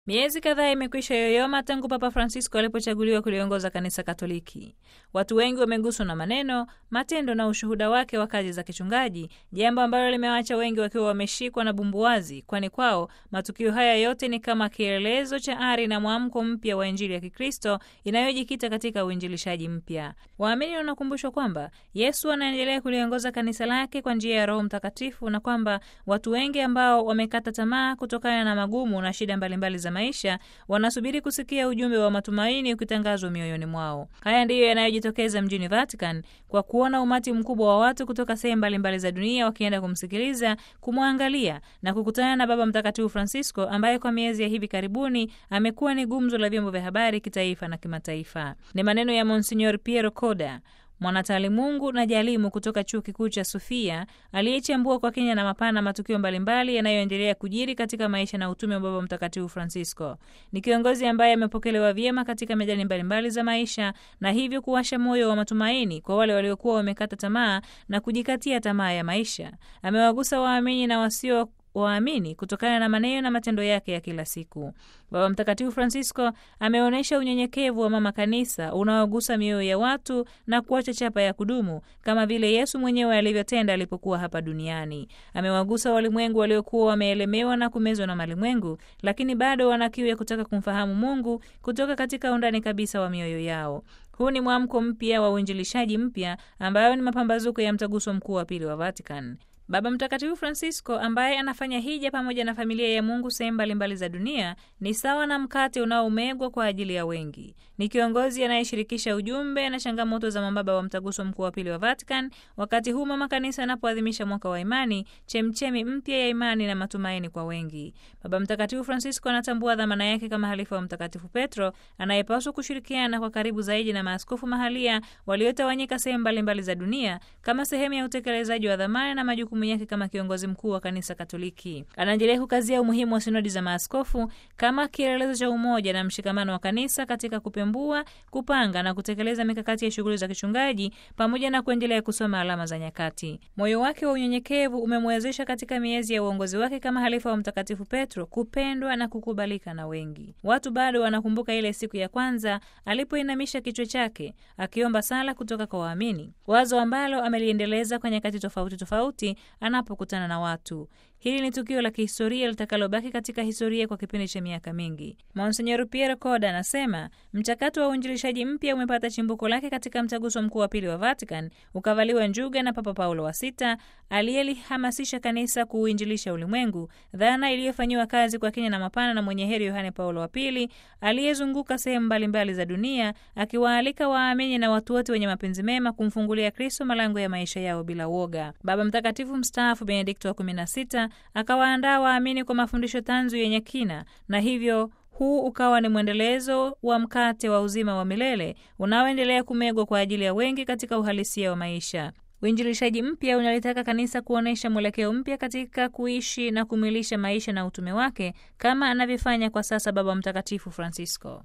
Miezi kadhaa imekwisha yoyoma tangu Papa Francisco alipochaguliwa kuliongoza kanisa Katoliki. Watu wengi wameguswa na maneno, matendo na ushuhuda wake wa kazi za kichungaji, jambo ambalo limewaacha wengi wakiwa wameshikwa na bumbuazi, kwani kwao matukio haya yote ni kama kielelezo cha ari na mwamko mpya wa Injili ya Kikristo inayojikita katika uinjilishaji mpya. Waamini wanakumbushwa kwamba Yesu anaendelea kuliongoza kanisa lake kwa njia ya Roho Mtakatifu na kwamba watu wengi ambao wamekata tamaa kutokana na magumu na shida mbalimbali za maisha wanasubiri kusikia ujumbe wa matumaini ukitangazwa mioyoni mwao. Haya ndiyo yanayojitokeza mjini Vatican kwa kuona umati mkubwa wa watu kutoka sehemu mbalimbali za dunia wakienda kumsikiliza, kumwangalia na kukutana na Baba Mtakatifu Francisco ambaye kwa miezi ya hivi karibuni amekuwa ni gumzo la vyombo vya habari kitaifa na kimataifa. Ni maneno ya Monsignor Piero Coda mwanataalimungu na jalimu kutoka chuo kikuu cha Sofia aliyechambua kwa kina na mapana matukio mbalimbali yanayoendelea kujiri katika maisha na utume wa Baba Mtakatifu Francisco. Ni kiongozi ambaye amepokelewa vyema katika medani mbalimbali za maisha na hivyo kuwasha moyo wa matumaini kwa wale waliokuwa wamekata tamaa na kujikatia tamaa ya maisha. Amewagusa waamini na wasio waamini kutokana na maneno na matendo yake ya kila siku. Baba Mtakatifu Francisco ameonyesha unyenyekevu wa mama kanisa unaogusa mioyo ya watu na kuacha chapa ya kudumu kama vile Yesu mwenyewe alivyotenda alipokuwa hapa duniani. Amewagusa walimwengu waliokuwa wameelemewa na kumezwa na malimwengu, lakini bado wana kiu ya kutaka kumfahamu Mungu kutoka katika undani kabisa wa mioyo yao. Huu ni mwamko mpya wa uinjilishaji mpya ambayo ni mapambazuko ya mtaguso mkuu wa pili wa Vatican. Baba Mtakatifu Francisco ambaye anafanya hija pamoja na familia ya Mungu sehemu mbalimbali za dunia ni sawa na mkate unaomegwa kwa ajili ya wengi. Ni kiongozi anayeshirikisha ujumbe na changamoto za mababa wa mtaguso mkuu wa pili wa Vatican, wakati huu mama kanisa anapoadhimisha mwaka wa imani, chemchemi mpya ya imani na matumaini kwa wengi. Baba Mtakatifu Francisco anatambua dhamana yake kama halifa wa Mtakatifu Petro anayepaswa kushirikiana kwa karibu zaidi na maaskofu mahalia waliotawanyika sehemu mbalimbali za dunia kama sehemu ya utekelezaji wa dhamana na majukumu yake kama kiongozi mkuu wa kanisa Katoliki. Anaendelea kukazia umuhimu wa sinodi za maaskofu kama kielelezo cha umoja na mshikamano wa kanisa katika kupembua, kupanga na kutekeleza mikakati ya shughuli za kichungaji pamoja na kuendelea kusoma alama za nyakati. Moyo wake wa unyenyekevu umemwezesha katika miezi ya uongozi wake kama halifa wa Mtakatifu Petro kupendwa na kukubalika na wengi. Watu bado wanakumbuka ile siku ya kwanza alipoinamisha kichwa chake akiomba sala kutoka kwa waamini, wazo ambalo ameliendeleza kwa nyakati tofauti tofauti anapokutana na watu. Hili ni tukio la kihistoria litakalobaki katika historia kwa kipindi cha miaka mingi. Monsenyor Piero Coda anasema mchakato wa uinjilishaji mpya umepata chimbuko lake katika mtaguso mkuu wa pili wa Vatican, ukavaliwa njuga na Papa Paulo wa Sita aliyelihamasisha kanisa kuuinjilisha ulimwengu, dhana iliyofanyiwa kazi kwa kina na mapana na mwenye heri Yohane Paulo wa Pili aliyezunguka sehemu mbalimbali za dunia akiwaalika waamini na watu wote wenye mapenzi mema kumfungulia Kristo malango ya maisha yao bila woga. Baba Mtakatifu mstaafu Benedikto wa 16 akawaandaa waamini kwa mafundisho tanzu yenye kina na hivyo huu ukawa ni mwendelezo wa mkate wa uzima wa milele unaoendelea kumegwa kwa ajili ya wengi katika uhalisia wa maisha. Uinjilishaji mpya unalitaka kanisa kuonyesha mwelekeo mpya katika kuishi na kumwilisha maisha na utume wake kama anavyofanya kwa sasa Baba Mtakatifu Francisco.